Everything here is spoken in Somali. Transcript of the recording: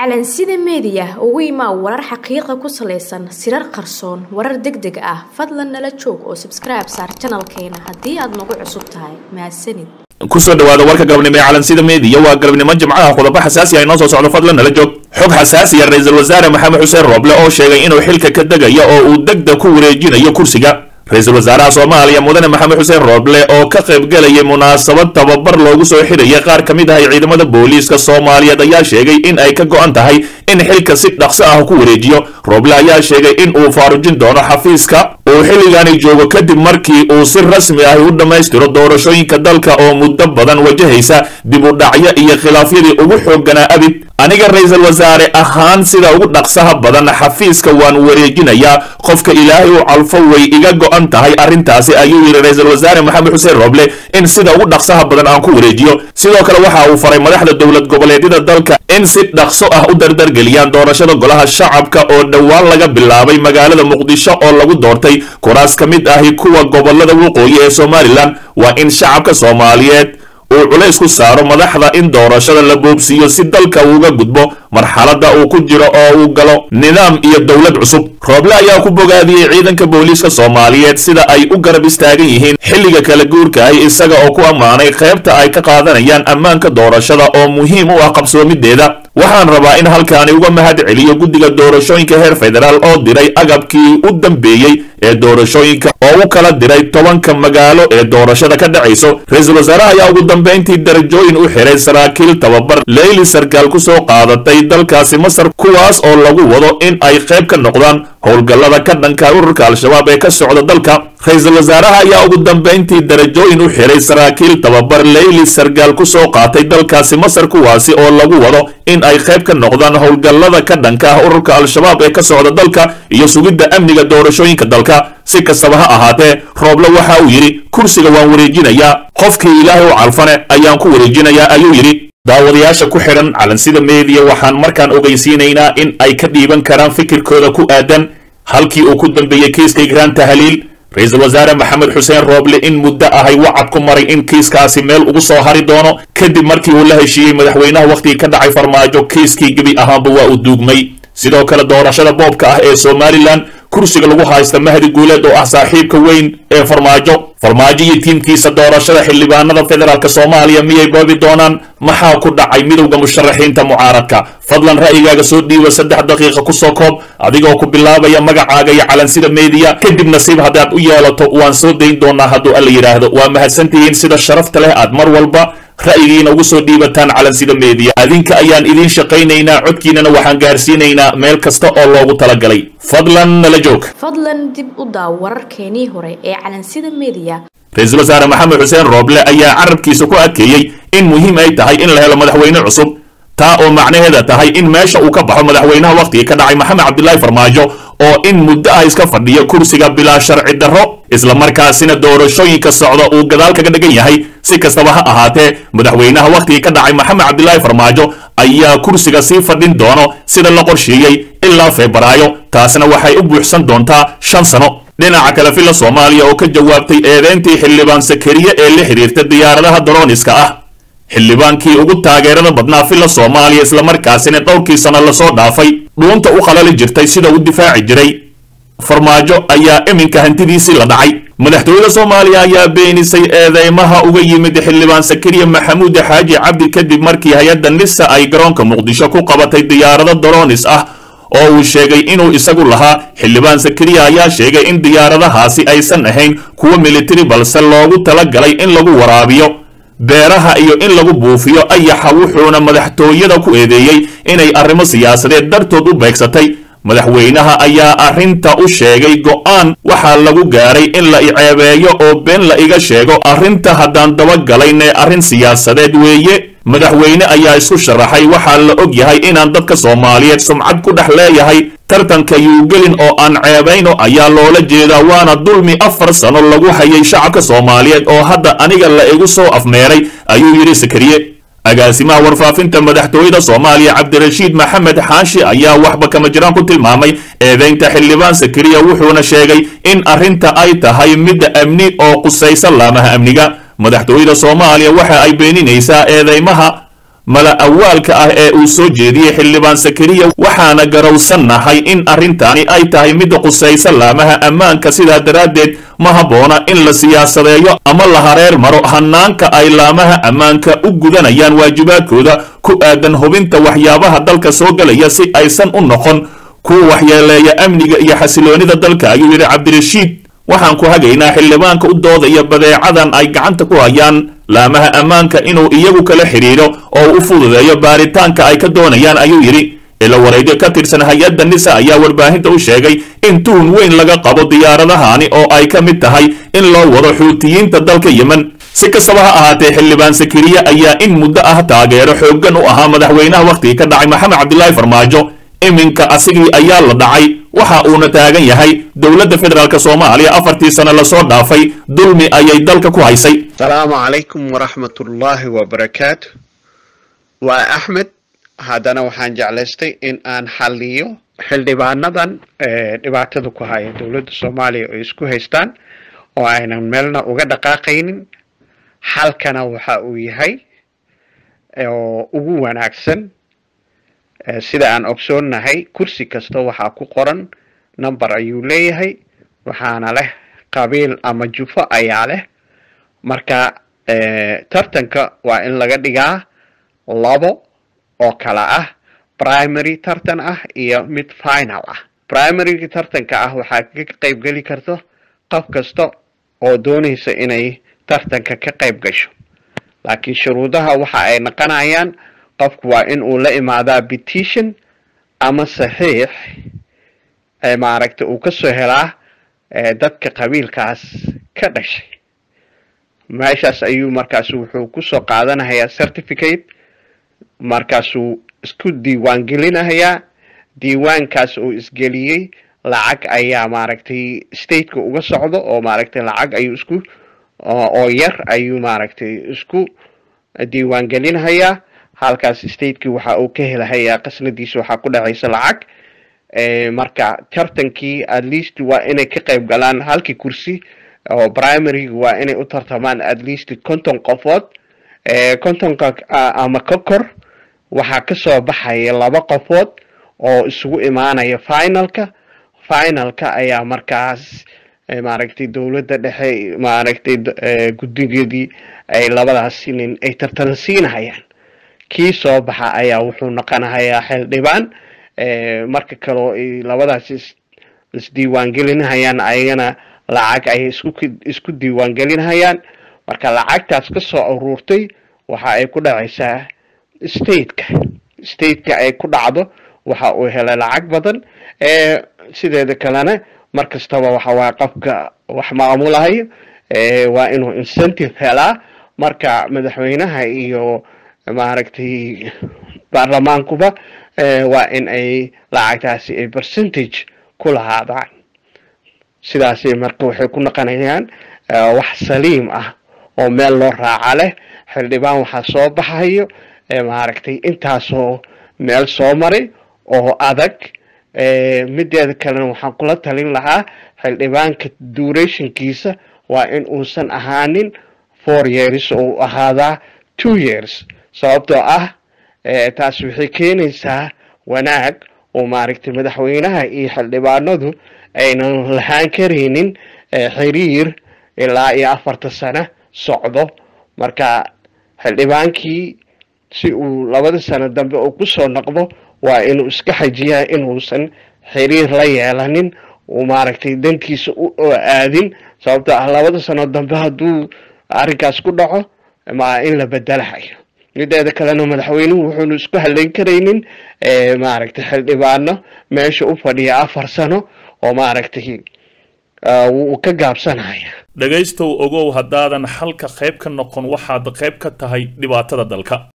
calansida meediya ugu imaa warar xaqiiqa ku salaysan sirar qarsoon warar deg deg ah fadlan nala joog oo sabskribe saar janalkeena haddii aad nagu cusub tahay mahadsanid kusoo dhawaada warka galabnimo ee calansida meediya waa galabnimo jimcaha qodobo xasaasi ah inoo soo socdo fadlan nala joog xog xasaasiya ra-iisul wasaare maxamed xuseen rooble oo sheegay inuu xilka ka degayo oo uu degdeg ku wareejinayo kursiga ra-iisul wasaaraha soomaaliya mudane maxamed xuseen rooble oo ka qaybgelayay munaasabad tababar loogu soo xidhaya qaar ka mid ah ciidamada booliiska soomaaliyeed ayaa sheegay in ay ka go-an tahay in xilka si dhaqso ah ku wareejiyo rooble ayaa sheegay in uu faarujin doono xafiiska uu xilligaani joogo kadib markii uu si rasmi ah u dhammaystiro doorashooyinka dalka oo muddo badan wajahaysa dib u dhacyo iyo khilaafyadii ugu xoogganaa abid aniga ra-iisul wasaare ahaan sida ugu dhaqsaha badan xafiiska waan wareejinayaa qofka ilaahay u calfo way iga go-an tahay arrintaasi ayuu yidhi ra-iisul wasaare maxamed xuseen rooble in sida ugu dhaqsaha badan aan ku wareejiyo sidoo kale waxa uu faray madaxda dowlad goboleedyada dalka in si dhaqso ah u dardargeliyaan doorashada golaha shacabka oo dhowaan laga bilaabay magaalada muqdisho oo lagu doortay kuraas ka mid ahi kuwa gobolada waqooyi ee somalilan waa in shacabka soomaaliyeed uu culays ku saaro madaxda in doorashada la boobsiiyo si dalka uuga gudbo marxaladda uu ku jiro oo uu galo nidaam iyo dowlad cusub rooble ayaa ku bogaadiyey ciidanka booliiska soomaaliyeed sida ay u garab istaagan yihiin xilliga kala guurka ah isaga oo ku ammaanay qaybta ay ka qaadanayaan ammaanka doorashada oo muhiim u ah qabsoomideeda waxaan rabaa in halkaani uga mahad celiyo guddiga doorashooyinka heer federaal oo diray agabkii u dambeeyey ee doorashooyinka oo u kala diray tobanka magaalo ee doorashada ka dhacayso ra-iisul wasaaraha ayaa ugu dambayntii darajooyin u xiray saraakiil tababar leyli sarkaal ku soo qaadatay dalkaasi masar kuwaas oo lagu wado in ay qayb ka noqdaan howlgallada ka dhanka ururka al-shabaab ee ka socda dalka ra-iisul wasaaraha ayaa ugu dambayntii darajooyin u xiray saraakiil tababar leyli sarkaal ku soo qaatay dalkaasi masar kuwaasi oo lagu wado in ay qayb ka noqdaan howlgallada ka dhanka ah ururka al-shabaab ee ka socda dalka iyo sugidda amniga doorashooyinka dalka si kastaba ha ahaatee rooble waxa uu yidhi kursiga waan wareejinayaa qofkii ilaahay u calfane ayaan ku wareejinayaa ayuu yidhi daawadayaasha ku xidhan calansida meediya waxaan markaan ogeysiinaynaa in ay ka dhiiban karaan fikirkooda ku aadan halkii uu ku dambeeyey kiiska igraan tahliil ra-iisul wasaare maxamed xuseen rooble in muddo ahay wacad ku maray in kiiskaasi meel ugu soo hari doono kadib markii uu la heshiiyey madaxweynaha wakhtigii ka dhacay farmaajo kiiskii gebi ahaanba waa uu duugmay sidoo kale doorashada boobka ah ee somalilan kursiga lagu haysta mahdi guuleed oo ah saaxiibka weyn ee farmaajo farmaajo iyo tiimkiisa doorashada xildhibaanada federaalk soomaaliya miyay boobi doonaan maxaa ku dhacay midowda musharaxiinta mucaaradka fadlan ra'yigaaga soo dhiiba saddex daqiiqa kusoo koob adigoo ku bilaabaya magacaaga iyo calansida meediya kadib nasiib haddaad u yeelato waan soo dayn doonaa hadduu alla yidhaahdo waa mahadsantihiin sida sharafta leh aad mar walba ra'yigiina ugu soo dhiibataan calansida meediya adinka ayaan idiin shaqaynaynaa codkiinana waxaan gaarsiinaynaa meel kasta oo loogu talagalay fadlan nala joog fadlan dib u daaw wararkeenii hore ee calansida meediya ra-iisul wasaare maxamed xuseen rooble ayaa carabkiisa ku adkeeyey in muhiim ay tahay in la helo madaxweyne cusub taa oo macnaheeda tahay in meesha uu ka baxo madaxweynaha wakhtigii ka dhacay maxamed cabdilaahi farmaajo oo in muddo ah iska fadhiyo kursiga bilaa sharci darro islamarkaasina doorashooyinka socda uu gadaal kaga dhigan yahay si kastaba ha ahaatee madaxweynaha wakhtigii ka dhacay maxamed cabdilaahi farmaajo ayaa kursiga sii fadhin doono sida la qorsheeyey ilaa febraayo taasina waxay u buuxsan doontaa shan sano dhinaca kale filla soomaaliya oo ka jawaabtay eedeyntii xildhibaan sakariye ee la xidhiirta diyaaradaha daroniska ah xildhibaankii ugu taageerada badnaa filla soomaaliya islamarkaasina dhowrkii sano lasoo dhaafay dhuunta u qalali jirtay sida u difaaci jiray farmaajo ayaa iminka hantidiisii la dhacay madaxtooyada soomaaliya ayaa beenisay eedeymaha uga yimid xildhibaan sakariya maxamuud xaaji cabdi kadib markii hay-adda nisa ay garoonka muqdisho ku qabatay diyaarado doronis ah oo uu sheegay inuu isagu lahaa xildhibaan sakariya ayaa sheegay in diyaaradahaasi aysan ahayn kuwo militari balse loogu talagalay in lagu waraabiyo beeraha iyo in lagu buufiyo ayaxa wuxuuna madaxtooyada ku eedeeyey inay arrimo siyaasadeed dartood u beegsatay madaxweynaha ayaa arrinta u sheegay go'aan waxaa lagu gaaray in la iceebeeyo oo been la iga sheego arrinta haddaan dabagalayne arrin siyaasadeed weeye madaxweyne ayaa isku sharaxay waxaa la og yahay inaan dadka soomaaliyeed sumcad ku dhex leeyahay tartanka yuugelin oo aan ceebayno ayaa loola jeedaa waana dulmi afar sano lagu hayay shacabka soomaaliyeed oo hadda aniga la igu soo afmeeray ayuu yidhi sakariye agaasimaha warfaafinta madaxtooyada soomaaliya cabdirashiid maxamed xaashi ayaa waxba kama jiraan ku tilmaamay eedeynta xildhibaan sakariya wuxuuna sheegay in arrinta ay tahay midda amni oo qusaysa laamaha amniga madaxtooyada soomaaliya waxa ay beeninaysaa eedeymaha mala awaalka ah ee uu soo jeediyey xildhibaan sakariya waxaana garowsannahay in arrintaani ay tahay mid qusaysa laamaha ammaanka sidaa daraaddeed ma habboona in la siyaasadeeyo ama la hareer maro hanaanka ay laamaha ammaanka u gudanayaan waajibaadkooda ku aadan hubinta waxyaabaha dalka soo gelaya si aysan u noqon kuwa waxyeeleeya amniga iyo xasiloonida dalka ayuu yidhi cabdirashiid waxaan ku hagaynaa xildhibaanka u doodaya badeecadan ay gacanta ku hayaan laamaha ammaanka inuu iyagu kala xidhiidho oo u fududeeyo baaritaanka ay ka doonayaan ayuu yidhi ila wareegyo ka tirsan hay-adda nisa ayaa warbaahinta u sheegay in tuhun weyn laga qabo diyaaradahani oo ay ka mid tahay in loo wado xuutiyiinta dalka yemen si kastaba ha ahaatee xildhibaan sakariye ayaa in muddo ah taageero xooggan u ahaa madaxweynaha wakhtigii ka dhacay maxamed cabdilaahi farmaajo iminka asigii ayaa la dhacay waxa uuna taagan yahay dowladda federaalk soomaaliya afartii sano lasoo dhaafay dulmi ayay dalka ku haysay asalaamu calaykum waraxmatullaahi wabarakaatu waa axmed haddana waxaan jeclaystay in aan xalliyo xildhibaanadan dhibaatada ku haya dowladda soomaaliya oo isku haystaan oo aynan meelna uga dhaqaaqaynin xalkana waxa uu yahay oo ugu wanaagsan sida aan ogsoonnahay kursi kasta waxaa ku qoran number ayuu leeyahay waxaana leh qabiil ama jufo ayaa leh marka tartanka waa in laga dhigaa labo oo kala ah primary tartan ah iyo mid final ah primaryga tartanka ah waxaa ka qayb geli karto qof kasta oo doonaysa inay tartanka ka qayb gasho laakiin shuruudaha waxa ay naqonayaan qofku waa in uu la imaadaa petition ama saxiix maaragta uu kasoo helaa dadka qabiilkaas ka dhashay meeshaas ayuu markaasu wuxuu kusoo qaadanayaa certificate markaasuu isku diiwaan gelinayaa diiwaankaas uu isgeliyey lacag ayaa maaragtay stateka uga socdo oo maaragtay lacag ayuu isku oo yar ayuu maaragtay isku diiwaan gelinayaa halkaas stateki waxa uu ka helahayaa qasnadiisa waxaa ku dhacaysa lacag marka tartankii at least waa inay ka qayb galaan halkii kursi oo primaryga waa inay u tartamaan at least konton qofood kontonka ama ka kor waxaa kasoo baxaya laba qofood oo isugu imaanaya finalka finalka ayaa markaas maaragtay dowladda dhexe maaragtay guddigeedii ay labadaas nin ay tartan siinahayaan kii soo baxa ayaa wuxuu noqonahayaa xildhibaan marka kaleo ay labadaas isdiiwaan gelinahayaan ayagana lacag ayay isku isku diiwaan gelinahayaan marka lacagtaas ka soo aruurtay waxa ay ku dhacaysaa stateka stateka ay ku dhacdo waxa uu helay lacag badan sideeda kalena mar kastaba waxa waaya qofka wax maamulahayo waa inuu incentive helaa marka madaxweynaha iyo maaragtay baarlamaankuba waa in ay lacagtaasi ay percentage ku lahaadaan sidaasi marka waxay ku noqonayaan wax saliim ah oo meel loo raaca leh xildhibaan waxaa soo baxayo maaragtay intaasoo meel soo maray oo adag mideeda kalena waxaan kula talin lahaa xildhibaanka durationkiisa waa in uusan ahaanin four years oo u ahaadaa two years sababtoo ah taas waxay keenaysaa wanaag oo maaragtay madaxweynaha iyo xildhibaanadu aynan lahaan karaynin xiriir ilaa iyo afarta sano socdo marka xildhibaankii si uu labada sano dambe uu kusoo noqdo waa inuu iska xajiyaa inuusan xiriir la yeelanin uu maaragtay dantiisa u aadin sababtoo ah labada sano dambe hadduu arrinkaas ku dhaco ma in la bedelahayo mideeda kalena madaxweynuhu wuxuunu isku haleyn karaynin maaragtay xildhibaano meesha u fadhiya afar sano oo maaragtay wuu ka gaabsanaya dhegaystow ogow haddaadan xalka qayb ka noqon waxaad qayb ka tahay dhibaatada dalka